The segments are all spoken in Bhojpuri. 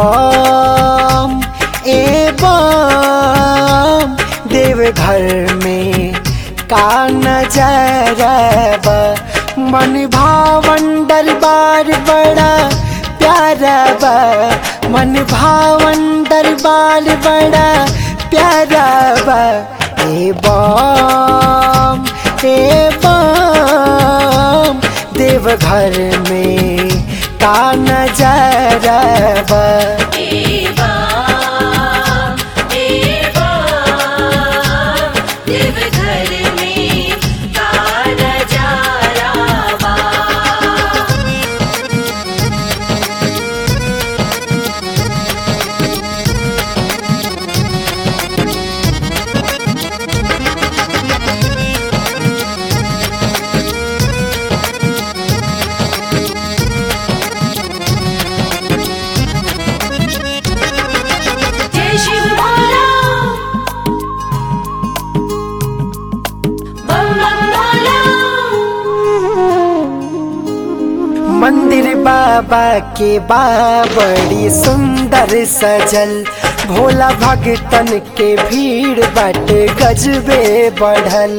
बम ए बम देवघर में का नजरबा मन भावन दरबार बड़ा प्यारा बा मन भावन दरबार बड़ा प्यारा बा ए बम ए बम देवघर में का नजरबा देवा देवा देवघर में कार जारावा जय शिव भोला बम बम भोला मंदिर बाबा के बाबड़ी सुंदर सजल भोला भगतन के भीड़ बट गजबे बढ़ल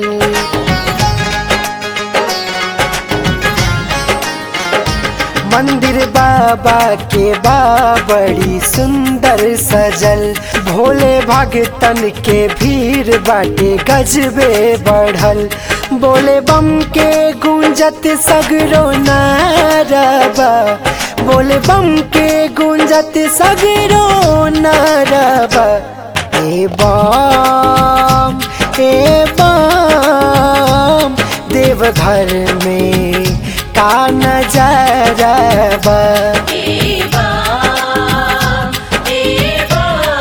मंदिर बाबा के बाबड़ी सुंदर सजल भोले भगतन के भीड़ बाटे गजबे बढ़ल बोले बम के गूंजत सगरो नारबा बोले बम के गूंजत सगरो नारबा ए बम ए बम देवघर में का नजरबा देवा देवा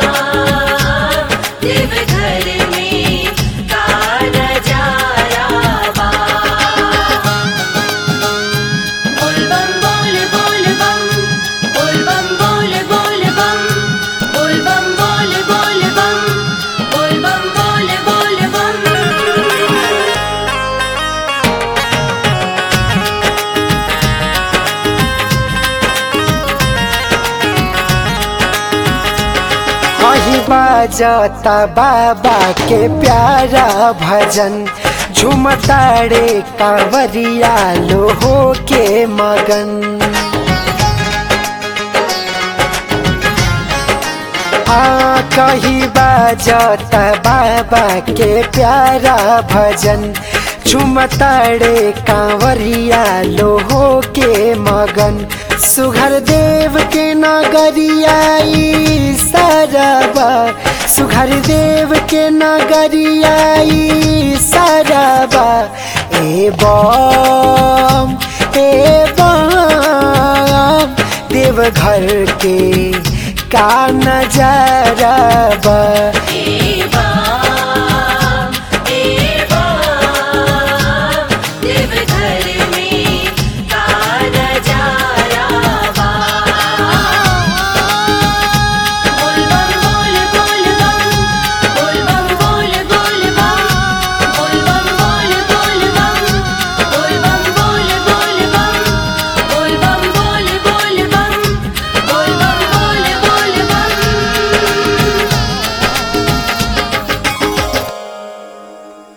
देवघर में कार जारावा बोल बम बोल बोल बम बोल बम बोल बोल बम बोल बम बोल बोल बम बोल बम बोल बोल बम वही बाजता बाबा के प्यारा भजन झुमताड़े कांवरिया लो हो के मगन आ कही बाजता बाबा के प्यारा भजन झुमताड़े कांवरिया लो हो के मगन सुघर देव के नगरियाई सरबा सुघर देव के नगरियाई सरबा ए बम ए बम देवघर के का नजरबा